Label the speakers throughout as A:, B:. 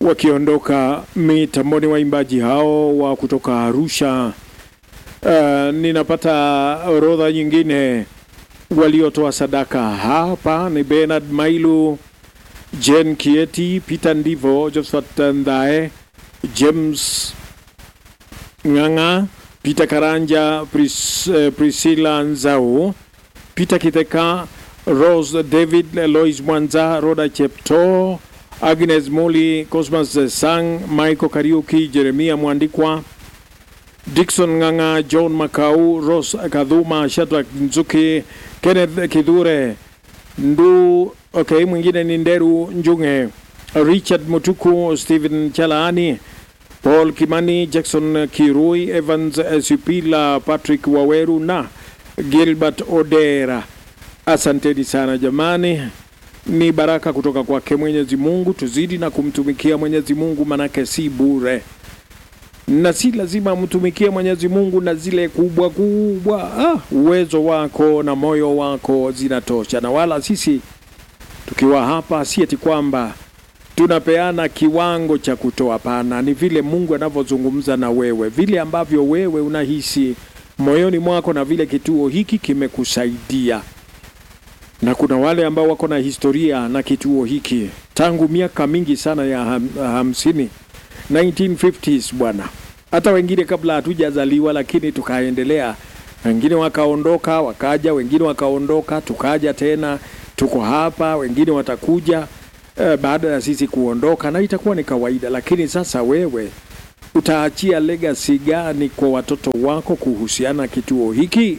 A: wakiondoka mitamboni, waimbaji hao wa kutoka Arusha. Uh, ninapata orodha nyingine waliotoa sadaka hapa ni Bernard Mailu, Jen Kieti, Peter Ndivo, Josephat Ndae, James Ng'ang'a, Peter Karanja, Pris, uh, Priscilla Nzau, Peter Kiteka, Rose David, Lois Mwanza, Roda Chepto, Agnes Muli, Cosmas Sang, Michael Kariuki, Jeremia Mwandikwa, Dickson Ng'ang'a, John Makau, Rose Kadhuma, Shadrack Nzuki, Kenneth Kidhure, Ndu, okay, mwingine ni Nderu Njunge, Richard Mutuku, Stephen Chalaani, Paul Kimani, Jackson Kirui, Evans Supila, Patrick Waweru na Gilbert Odera. Asanteni sana jamani, ni baraka kutoka kwake Mwenyezi Mungu. Tuzidi na kumtumikia Mwenyezi Mungu, manake si bure na si lazima mtumikie Mwenyezi Mungu na zile kubwa kubwa. Ah, uwezo wako na moyo wako zinatosha, na wala sisi tukiwa hapa si eti kwamba tunapeana kiwango cha kutoa. Pana, ni vile Mungu anavyozungumza na wewe, vile ambavyo wewe unahisi moyoni mwako na vile kituo hiki kimekusaidia. Na kuna wale ambao wako na historia na kituo hiki tangu miaka mingi sana ya ham, hamsini 1950s bwana, hata wengine kabla hatujazaliwa, lakini tukaendelea. Wengine wakaondoka wakaja, wengine wakaondoka tukaja tena, tuko hapa, wengine watakuja eh, baada ya sisi kuondoka, na itakuwa ni kawaida. Lakini sasa wewe utaachia legacy gani kwa watoto wako kuhusiana kituo hiki?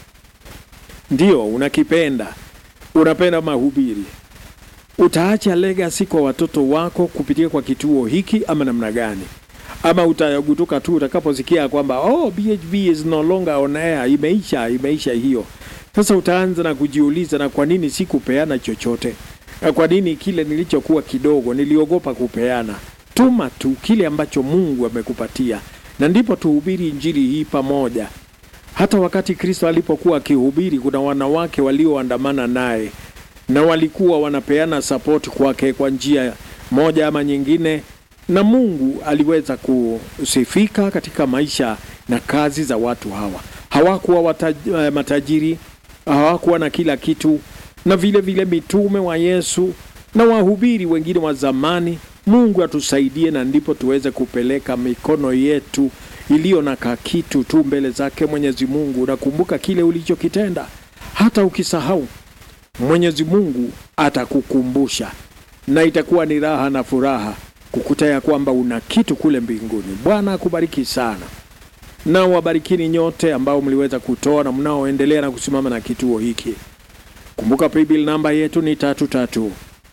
A: Ndio unakipenda, unapenda mahubiri utaacha legacy kwa watoto wako kupitia kwa kituo hiki ama namna gani? Ama utagutuka tu utakaposikia kwamba oh, BHB is no longer on air, imeisha, imeisha hiyo. Sasa utaanza na kujiuliza, na kwa nini sikupeana chochote? Na kwa nini kile nilichokuwa kidogo niliogopa kupeana? Tuma tu kile ambacho Mungu amekupatia, na ndipo tuhubiri injili hii pamoja. Hata wakati Kristo alipokuwa akihubiri, kuna wanawake walioandamana naye na walikuwa wanapeana support kwake kwa njia moja ama nyingine, na Mungu aliweza kusifika katika maisha na kazi za watu hawa. Hawakuwa wataj, matajiri, hawakuwa na kila kitu, na vile vile mitume wa Yesu na wahubiri wengine wa zamani. Mungu atusaidie, na ndipo tuweze kupeleka mikono yetu iliyo na kakitu tu mbele zake Mwenyezi Mungu. Nakumbuka kile ulichokitenda, hata ukisahau Mwenyezi Mungu atakukumbusha na itakuwa ni raha na furaha kukuta ya kwamba una kitu kule mbinguni. Bwana akubariki sana, na wabarikini nyote ambao mliweza kutoa na mnaoendelea na kusimama na kituo hiki. Kumbuka paybill namba yetu ni tatu tatu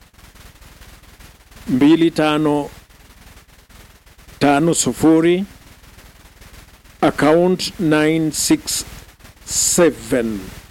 A: mbili tano tano sufuri account 967